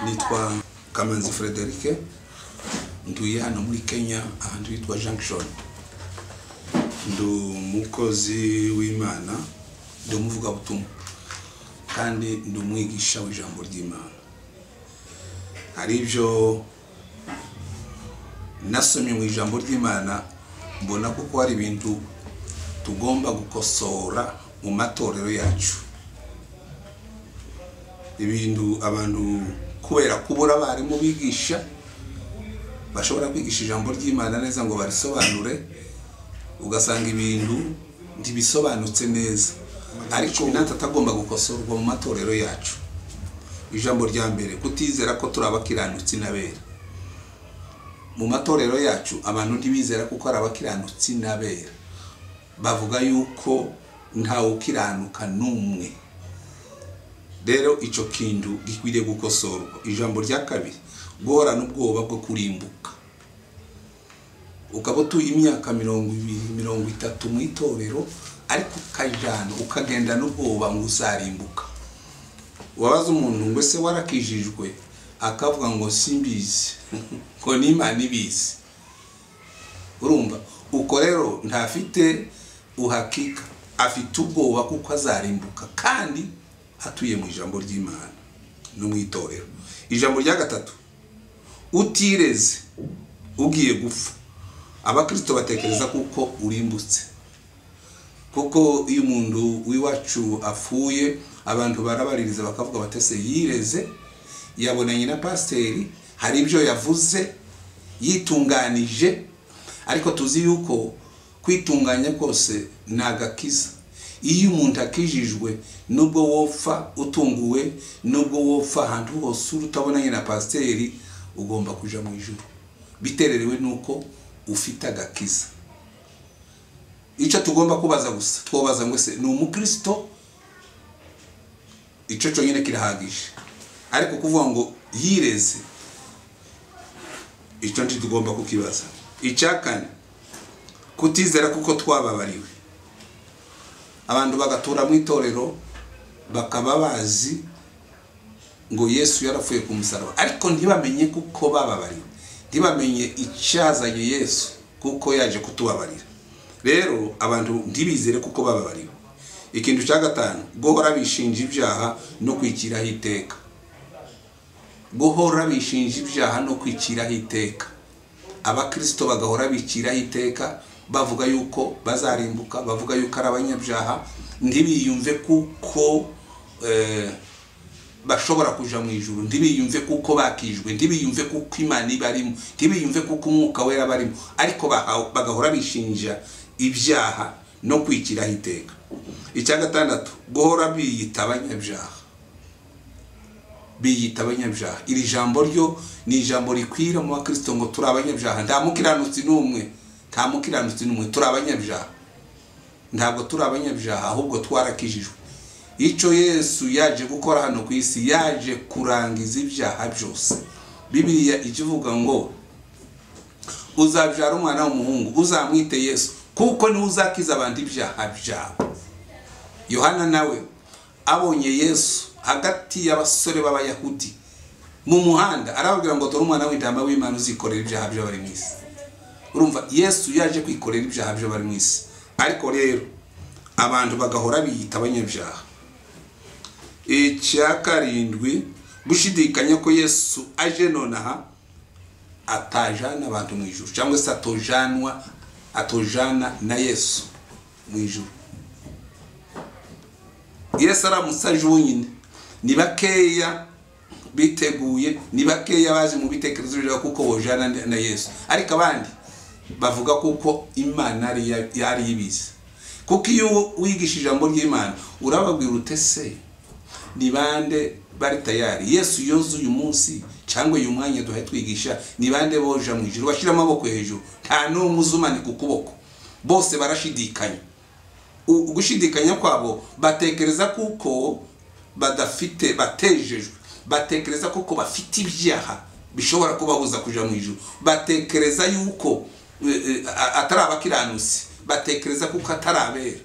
nitwa kamanzi frederic nduye hano muri kenya ahantu hitwa junction ndi umukozi w'imana ndi umuvugabutumwa kandi ndi umwigisha w'ijambo ry'imana hari ibyo nasomye mu ijambo ry'imana mbona kuko hari ibintu tugomba gukosora mu matorero yacu ibintu abantu kubera kubura abarimu bigisha bashobora kwigisha ijambo ry'imana neza ngo barisobanure ugasanga ibintu ntibisobanutse neza ariko natwe atagomba gukosorwa mu matorero yacu ijambo rya mbere kutizera ko turi abakiranutsi n'abera mu matorero yacu abantu ntibizera kuko ari abakiranutsi n'abera bavuga yuko ntawe ukiranuka n'umwe rero icyo kintu gikwiriye gukosorwa ijambo rya kabiri guhorana ubwoba bwo kurimbuka ukaba utuye imyaka mirongo ibiri mirongo itatu mu itorero ariko ukajyana ukagenda n'ubwoba ngo uzarimbuka wabaza umuntu ngo ese warakijijwe akavuga ngo simbizi ngo n'imana ibizi urumva uko rero ntafite uhakika afite ubwoba kuko azarimbuka kandi atuye mu ijambo ry'imana no mu itorero ijambo rya gatatu utireze ugiye gupfa abakirisito batekereza kuko urimbutse kuko iyo umuntu w'iwacu apfuye abantu barabaririza bakavuga batese yireze yabonanye na pasiteri hari ibyo yavuze yitunganije ariko tuzi yuko kwitunganya kose ni agakiza iyo umuntu akijijwe nubwo wopfa utunguwe nubwo wopfa ahantu hose utabonanye na pasiteri ugomba kujya mu ijoro bitererewe n'uko ufite agakiza icyo tugomba kubaza gusa twobaza ngo se ni umukirisito icyo cyonyine kirahagije ariko kuvuga ngo yireze icyo nicyo tugomba kukibaza icya kane kutizera kuko twababariwe abantu bagatura mu itorero bakaba bazi ngo yesu yarapfuye ku musaraba ariko ntibamenye kuko bababariwe ntibamenye icyazanye yesu kuko yaje kutubabarira rero abantu ntibizere kuko bababariwe ikintu cya gatanu guhora bishinja ibyaha no kwikiraho iteka guhora bishinja ibyaha no kwikiraho iteka abakirisito bagahora bikiraho iteka bavuga yuko bazarimbuka bavuga yuko ari abanyabyaha ntibiyumve kuko bashobora kujya mu ijoro ntibiyumve kuko bakijwe ntibiyumve kuko imana ibarimo ntibiyumve kuko umwuka wera barimo ariko bagahora bishinja ibyaha no kwikiraho iteka icya gatandatu guhora biyita abanyabyaha biyita abanyabyaha iri jambo ryo ni ijambo rikwira mu bakirisito ngo turi abanyabyaha nta mukiranutsi n'umwe nta mukiranutsi n'umwe turi abanyabyaha ntabwo turi abanyabyaha ahubwo twarakijijwe icyo yesu yaje gukora hano ku isi yaje kurangiza ibyaha byose bibiriya icyo ivuga ngo uzabyara umwana w'umuhungu uzamwite yesu kuko niwe uzakiza abandi ibyaha byabo yohana nawe abonye yesu hagati y'abasore b'abayahudi mu muhanda arababwira ngo dore umwana w'intama w'imana uzikorera ibyaha by'abari mu isi urumva yesu yaje kwikorera ibyaha byo bari mu isi ariko rero abantu bagahora biyita abanyabyaha icya karindwi gushidikanya ko yesu aje nonaha atajana abantu mu ijoro cyangwa se atojanwa atojana na yesu mu ijoro yesu aramutse aje wenyine ni bakeya biteguye ni bakeya baje mu bitekerezo byabo kuko bojana na yesu ariko abandi bavuga kuko imana yari ibizi kuko iyo wigisha ijambo ry'imana urababwira utese ni bande bari tayari yesu yoza uyu munsi cyangwa uyu mwanya duhe twigisha ni bande boja mu ijoro bashyira amaboko hejuru nta n'umwe uzumanika ukuboko bose barashidikanya gushidikanya kwabo batekereza kuko badafite batejejwe batekereza kuko bafite ibyaha bishobora kubabuza kujya mu ijoro batekereza yuko atari abakiranutsi batekereza kuko atari abera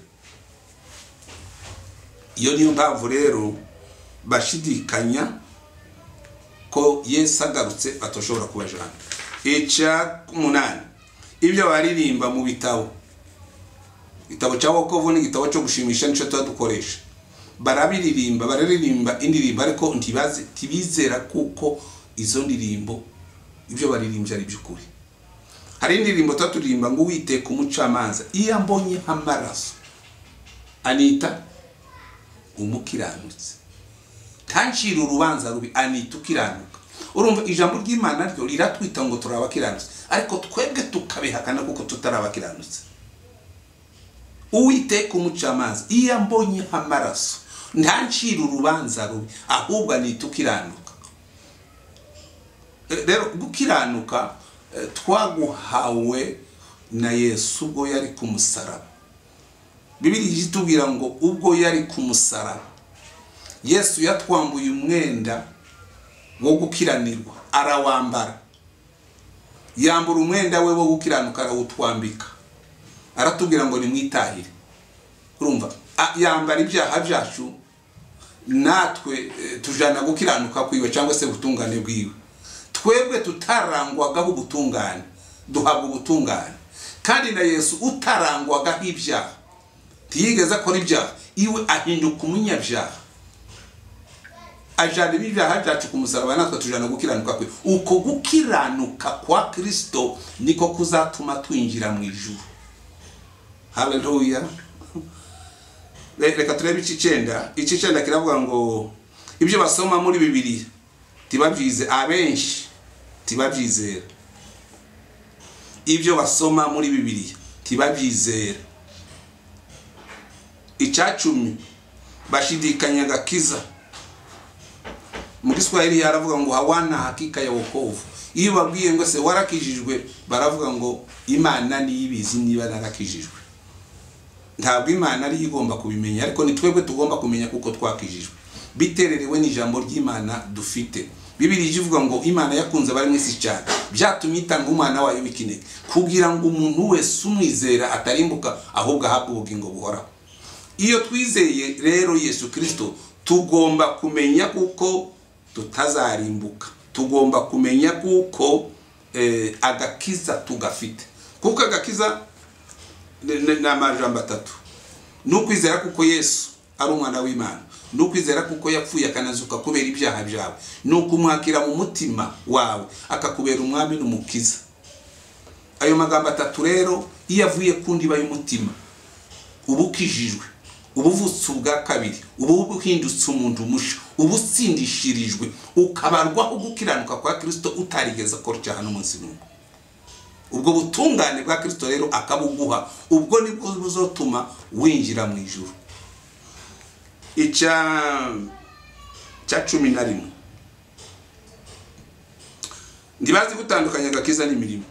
iyo niyo mpamvu rero bashidikanya ko yesu agarutse atoshobora kubajana icya umunani ibyo baririmba mu bitabo igitabo cya wokovu n'igitabo cyo gushimisha nicyo tuba dukoresha barabiririmba bararirimba indirimbo ariko ntibaze ntibizera kuko izo ndirimbo ibyo baririmbye ari iby'ukuri hari indirimbo tuba turirimba ngo uwiteka umucamanza iyo ambonye nk'amaraso anita umukiranutse ntancire urubanza rubi anita ukiranuka urumva ijambo ry'imana ryo riratwita ngo turi abakiranutse ariko twebwe tukabihakana kuko tutari abakiranutse uwiteka umucamanza iyo ambonye nk'amaraso ntancire urubanza rubi ahubwo anita ukiranuka rero gukiranuka twaguhawe na yesu ubwo yari ku musaraba bibiri itubwira ngo ubwo yari ku musaraba yesu yatwambuye umwenda wo gukiranirwa arawambara yambura umwenda we wo gukiranuka arawutwambika aratubwira ngo nimwitahire urumva yambara ibyaha byacu natwe tujana gukiranuka kwiwe cyangwa se ubutungane bwiwe twebwe tutarangwagaho ubutungane duhabwa ubutungane kandi na yesu utarangwagaho ibyaha ntiyigeze akora ibyaha iwe ahinduka umunyabyaha ajana ibyaha byacu ku musaraba natwe tujana gukiranuka kwe uko gukiranuka kwa kirisito niko kuzatuma twinjira mu ijuru haleluya reka turebe icyenda icyenda kiravuga ngo ibyo basoma muri bibiri tibabyize abenshi tibabyizera ibyo basoma muri bibiri tibabyizera icyacumi bashidikanya agakiza mu giswahili haravuga ngo hawana hakika ya wokovu iyo babwiye ngo se warakijijwe baravuga ngo imana niyo ibizi niba narakijijwe ntabwo imana ariyo igomba kubimenya ariko ni twebwe tugomba kumenya kuko twakijijwe bitererewe n'ijambo ry'imana dufite bibiri ivuga ngo imana yakunze abari mu isi cyane byatumye itanga umwana wayo w'ikinege kugira ngo umuntu wese umwizera atarimbuka ahubwo ahabwe ubugingo buhoraho iyo twizeye rero yesu kirisito tugomba kumenya kuko tutazarimbuka tugomba kumenya kuko agakiza tugafite kuko agakiza ni amajambo atatu ni ukwizera kuko yesu ari umwana w'imana ni ukwizera kuko yapfuye akanazuka kubera ibyaha byawe ni ukumwakira mu mutima wawe akakubera umwami n'umukiza ayo magambo atatu rero iyo avuye ku ndiba y'umutima uba ukijijwe uba uvutse ubwa kabiri uba uhindutse umuntu mushya uba utsindishirijwe ukabarwaho gukiranuka kwa kirisito utarigeze akora icyaha n'umunsi n'umwe ubwo butungane bwa kirisito rero akabuguha ubwo nibwo buzotuma winjira mu ijoro icya cumi na rimwe ntibazi gutandukanya agakiza n'imirimo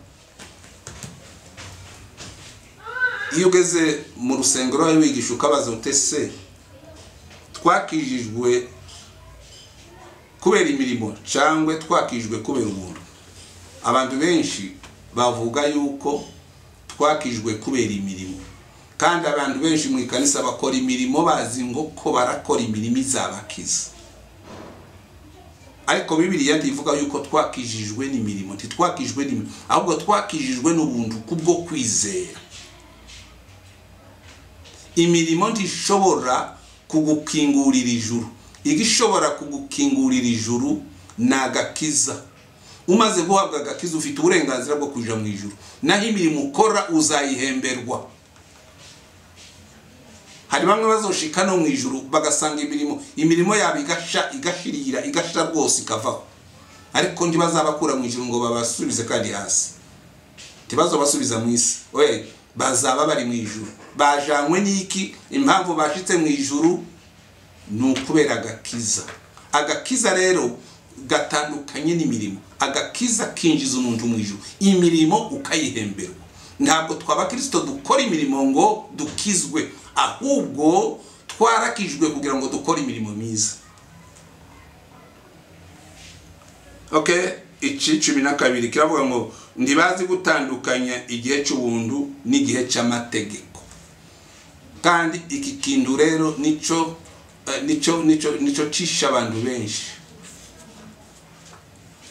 iyo ugeze mu rusengero wawe wigisha ukabaza uti se twakijijwe kubera imirimo cyangwa twakijwe kubera ubuntu abantu benshi bavuga yuko twakijwe kubera imirimo kandi abantu benshi mu ikanisa bakora imirimo bazi ngo ko barakora imirimo izabakiza ariko bibiriya ntivuga yuko twakijijwe n'imirimo ntitwakijwe n'imirimo ahubwo twakijijwe n'ubuntu kubwo kwizera imirimo ntishobora kugukingurira ijuru igishobora kugukingurira ijuru ni agakiza umaze guhabwa agakiza ufite uburenganzira bwo kujya mu ijoro naho imirimo ukora uzayihemberwa hari bamwe bazoshika no mu ijoro bagasanga imirimo imirimo yabo igasha igashirira igashira rwose ikavaho ariko ntibazabakura mu ijoro ngo babasubize kandi hasi ntibazobasubiza mu isi we bazaba bari mu ijoro bajanywe n'iki impamvu bashitse mu ijoro ni ukubera agakiza agakiza rero gatandukanye n'imirimo agakiza kinjiza umuntu mu ijoro imirimo ukayihemberwa ntabwo twaba kirisito dukora imirimo ngo dukizwe ahubwo twarakijwe kugira ngo dukore imirimo myiza oke iki cumi na kabiri kiravuga ngo ntibazi gutandukanya igihe cy'ubuntu n'igihe cy'amategeko kandi iki kintu rero nicyo nicyo nicyo nicyo cisha abantu benshi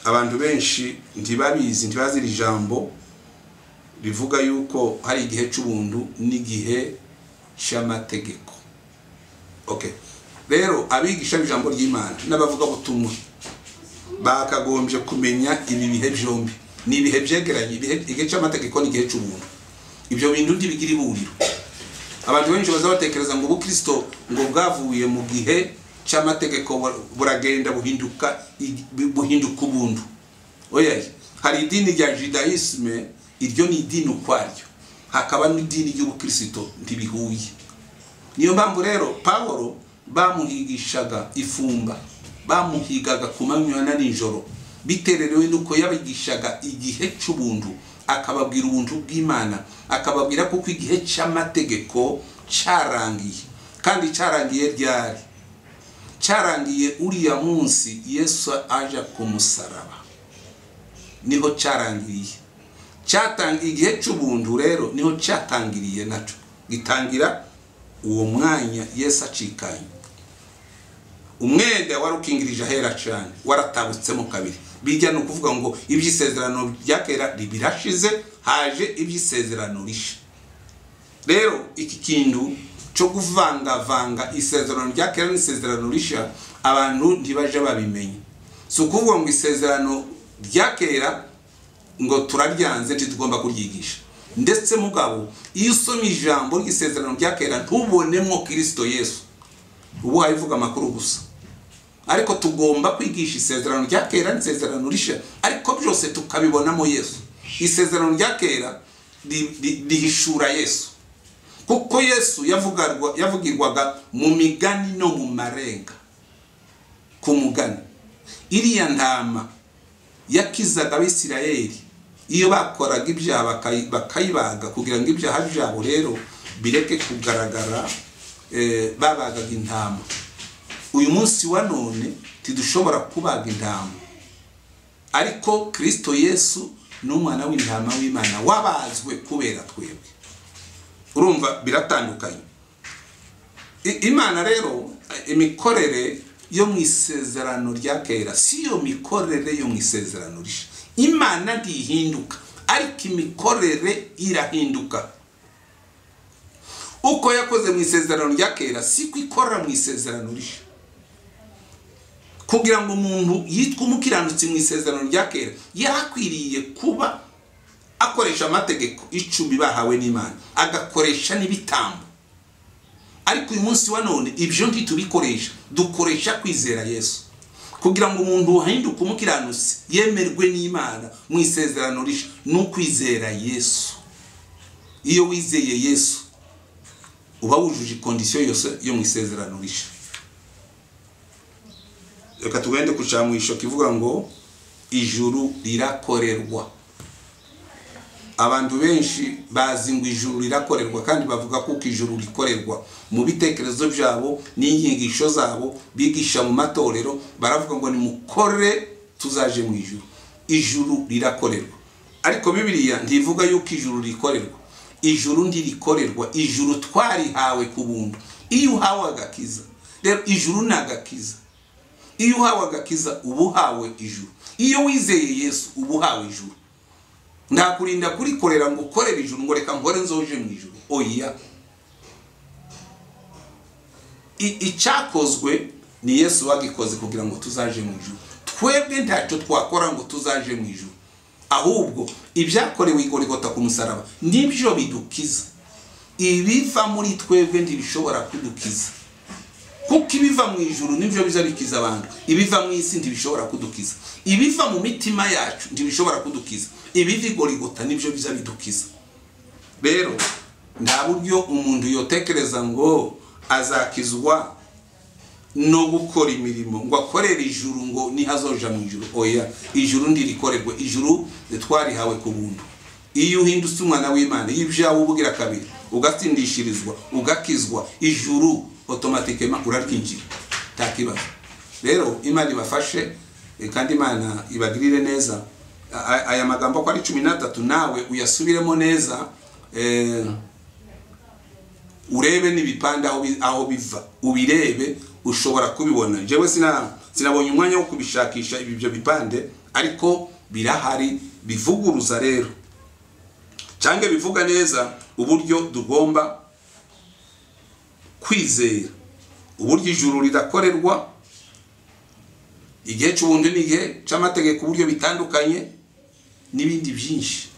abantu benshi ntibabizi ntibazi iri jambo rivuga yuko hari igihe cy'ubuntu n'igihe cy'amategeko okay rero abigisha b'ijambo ry'imana n'abavugabutumwa bakagombye kumenya ibi bihe byombi ni ibihe byegeranye igihe cy'amategeko n'igihe cy'ubuntu ibyo bintu ntibigira ihuriro abantu benshi bazabatekereza ngo ubukristo ngo bwavuye mu gihe cy'amategeko buragenda buhinduka buhinduka ubuntu oya hari idini rya judayisme iryo ni idini ukwaryo hakaba n'idini ry'ubukristo ntibihuye niyo mpamvu rero pawulo bamuhigishaga ifumba bamuhigaga ku manywa na nijoro bitererewe nuko yabigishaga igihe cy'ubuntu akababwira ubuntu bw'imana akababwira kuko igihe cy'amategeko cyarangiye kandi cyarangiye ryari cyarangiye uriya munsi yesu aje ku musaraba niho cyarangiye cyatangiye igihe cy'ubuntu rero niho cyatangiriye nacyo gitangira uwo mwanya yesu acikanye umwenda warukingirije ahera cyane waratabutsemo kabiri bijya ni ukuvuga ngo iby'isezerano rya kera birashize haje iby'isezerano risha rero iki kintu cyo kuvangavanga isezerano rya kera n'isezerano risha abantu ntibajya babimenya si ukuvuga ngo isezerano rya kera ngo turaryanze ntitugomba kuryigisha ndetse mugabo iyo usoma ijambo ry'isezerano rya kera ntubonemo kirisito yesu ubu hayivuga amakuru gusa ariko tugomba kwigisha isezerano rya kera n'isezerano rishya ariko byose tukabibonamo yesu isezerano rya kera rihishura yesu kuko yesu yavugirwaga mu migani no mu marenga ku mugani iriya ntama yakizaga abisirayeri iyo bakoraga ibyaha bakayibaga kugira ngo ibyaha byabo rero bireke kugaragara babagaga intama uyu munsi wa none tidushobora kubaga intama ariko kirisito yesu ni umwana w'intama w'imana wabazwe kubera twebwe urumva biratandukanye imana rero imikorere yo mu isezerano rya kera si yo mikorere yo mu isezerano rishya imana ntihinduka ariko imikorere irahinduka uko yakoze mu isezerano rya kera siko ikora mu isezerano rishya kugira ngo umuntu yitwe umukiranutsi mu isezerano rya kera yarakwiriye kuba akoresha amategeko icumi bahawe n'imana agakoresha n'ibitambo ariko uyu munsi wa none ibyo ntitubikoresha dukoresha kwizera yesu kugira ngo umuntu wahinduka umukiranutsi yemerwe n'imana mu isezerano rishya ni ukwizera yesu iyo wizeye yesu uba wujuje ikondisiyo yose yo mu isezerano rishya reka tugende ku nshamwishoka ivuga ngo ijuru rirakorerwa abantu benshi bazi ngo ijuru rirakorerwa kandi bavuga kuko ijuru rikorerwa mu bitekerezo byabo n'inyigisho zabo bigisha mu matorero baravuga ngo nimukore tuzaje mu ijuru ijuru rirakorerwa ariko bibiriya ntivuga yuko ijuru rikorerwa ijuru ntirikorerwa ijuru twarihawe ku buntu iyo uhawe agakiza rero ijuru ni agakiza iyo uhawe agakiza uba uhawe ijuru iyo wizeye yesu uba uhawe ijuru ntakurinda kurikorera ngo ukorere ijuru ngo reka nkore nzoje mu ijuru oya icyakozwe ni yesu wagikoze kugira ngo tuzaje mu ijuru twebwe ntacyo twakora ngo tuzaje mu ijuru ahubwo ibyakorewe igorigota ku musaraba nibyo bidukiza ibiva muri twebwe ntibishobora kudukiza kuko ibiva mu ijuru nibyo biza bikiza abantu ibiva mu isi ntibishobora kudukiza ibiva mu mitima yacu ntibishobora kudukiza ibiva igorigota nibyo biza bidukiza rero nta buryo umuntu yotekereza ngo azakizwa no gukora imirimo ngo akorere ijuru ngo ntihazoja mu ijuru oya ijuru ntirikorewe ijuru twarihawe ku buntu iyo uhindutse umwana w'imana iyo ibyawe ubwira kabiri ugatsindishirizwa ugakizwa ijuru otomatikema uraryinjira nta kibazo rero imana ibafashe kandi imana ibagirire neza aya magambo ko ari cumi n'atatu nawe uyasubiremo neza urebe n'ibipande aho biva ubirebe ushobora kubibona njyewe sinabonye umwanya wo kubishakisha ibyo bipande ariko birahari bivuguruza rero cyangwa bivuga neza uburyo tugomba kwizera uburyo ijuru rirakorerwa igihe cy'ubundi ni igihe cy'amategeko uburyo bitandukanye n'ibindi byinshi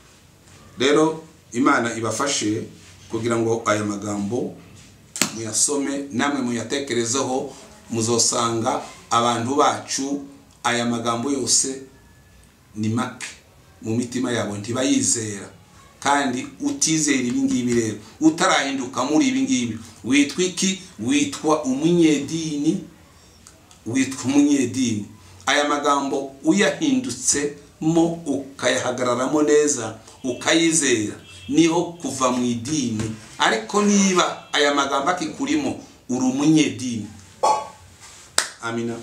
rero imana ibafashe kugira ngo aya magambo muyasome namwe muyatekerezeho muzosanga abantu bacu aya magambo yose ni make mu mitima yabo ntibayizera kandi utizera ibingibi rero utarahinduka muri ibingibi witwa iki witwa umunyedini witwa umunyedini aya magambo uyahindutse,mo ukayahagararamo neza ukayizera niho kuva mu idini ariko niba aya magambo akikurimo uri umunyedini amina